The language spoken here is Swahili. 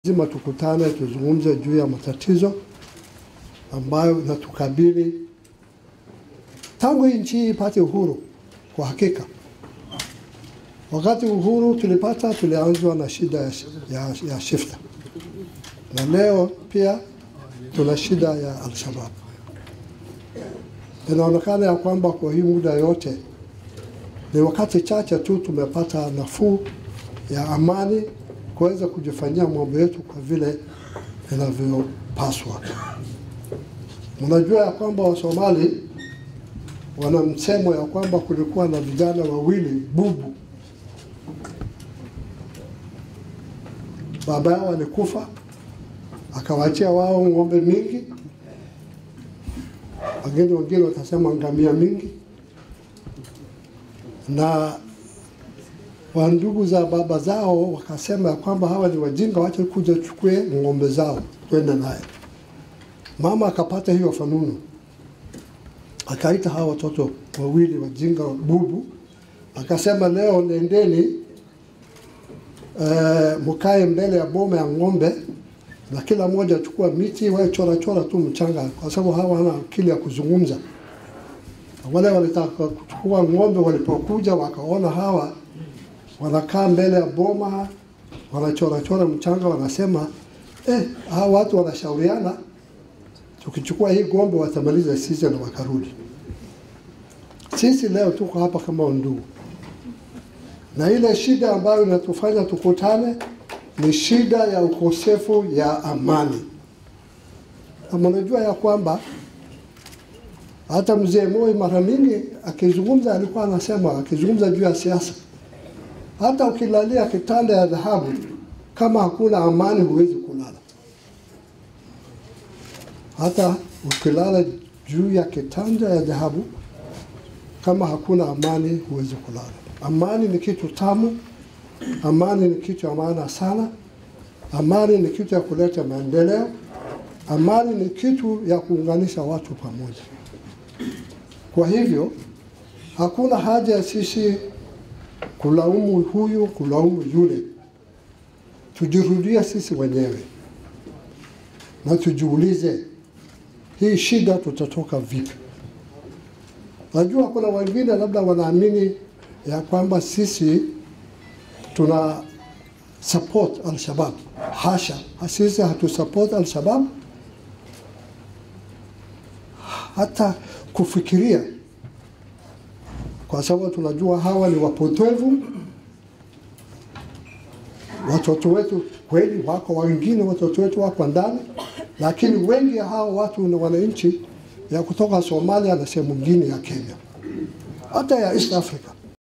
Lazima tukutane tuzungumze juu ya matatizo ambayo inatukabili tangu nchi hii ipate uhuru. Kwa hakika, wakati uhuru tulipata, tulianzwa na shida ya, ya, ya shifta, na leo pia tuna shida ya Al-Shabaab. Inaonekana ya kwamba kwa hii muda yote ni wakati chache tu tumepata nafuu ya amani kuweza kujifanyia mambo yetu kwa vile inavyopaswa. Mnajua ya kwamba Wasomali wana msemo ya kwamba kulikuwa na vijana wawili bubu, baba yao alikufa akawaachia wao ng'ombe mingi, wengine wengine watasema ngamia mingi, na wa ndugu za baba zao wakasema ya kwamba hawa ni wajinga, wacha kuja chukue ng'ombe zao twende naye. Mama akapata hiyo fanunu, akaita hawa watoto wawili wajinga bubu, akasema leo nendeni, uh, mkae mbele ya boma ya ng'ombe na kila mmoja achukua miti wae chora chora tu mchanga, kwa sababu hawa hana akili ya kuzungumza. Wale walitaka kuchukua ng'ombe, walipokuja wakaona hawa wanakaa mbele ya boma wanachora chora mchanga, wanasema eh, hawa watu wanashauriana, tukichukua hii ng'ombe watamaliza sisi, na wakarudi. Sisi leo tuko hapa kama ndugu, na ile shida ambayo inatufanya tukutane ni shida ya ukosefu ya amani. Na mnajua ya kwamba hata mzee Moi mara mingi akizungumza alikuwa anasema, akizungumza juu ya siasa, hata ukilalia kitanda ya dhahabu kama hakuna amani huwezi kulala. Hata ukilala juu ya kitanda ya dhahabu kama hakuna amani huwezi kulala. Amani ni kitu tamu. Amani ni kitu ya maana sana. Amani ni kitu ya kuleta maendeleo. Amani ni kitu ya kuunganisha watu pamoja. Kwa hivyo hakuna haja ya sisi kulaumu huyu, kulaumu yule. Tujirudie sisi wenyewe na tujiulize, hii shida tutatoka vipi? Najua kuna wengine labda wanaamini ya kwamba sisi tuna support Al-Shabaab. Hasha, sisi hatu support Al-Shabaab hata kufikiria, kwa sababu tunajua hawa ni wapotevu. Watoto wetu kweli wako, wengine watoto wetu wako ndani, lakini wengi ya hawa watu ni wananchi ya kutoka Somalia na sehemu nyingine ya Kenya, hata ya East Africa.